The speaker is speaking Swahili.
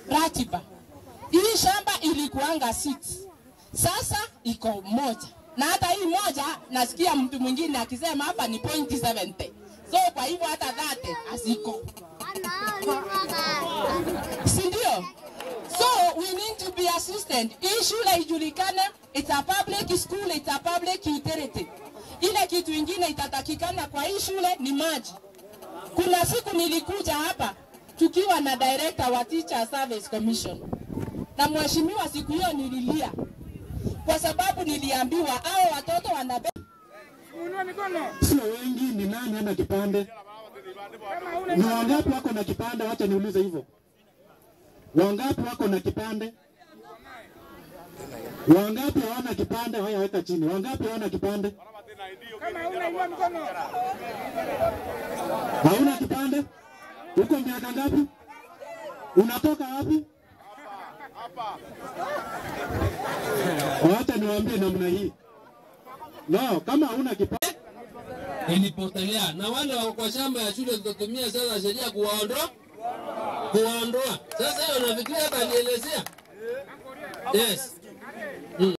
ratiba. Hii shamba ilikuanga six, sasa iko moja, na hata hii moja nasikia mtu mwingine akisema hapa ni point 70 so kwa hivyo hata dhate haziko, si ndio? So we need to be assistant. Hii shule ijulikane, it's a public school, it's a public utility. Ile kitu ingine itatakikana kwa hii shule ni maji. Kuna siku nilikuja hapa tukiwa na director wa Teacher Service Commission, na mheshimiwa, siku hiyo nililia kwa sababu niliambiwa hao watoto wanabe Sio wengi, ni nani ana kipande? Ni wangapi wako na kipande? Wacha niulize hivyo, wangapi wako na kipande? Wangapi hawana kipande? Haya, weka chini. Wangapi hawana kipande? Hauna kipande? Uko miaka ngapi? Unatoka wapi? Wacha niwaambie namna hii. No, kama hauna kipande ilipotelea na wale wako kwa shamba ya shule tutatumia sasa sheria kuwaondoa kuwaondoa. Sasa hiyo nafikiria hata alielezea. Yes.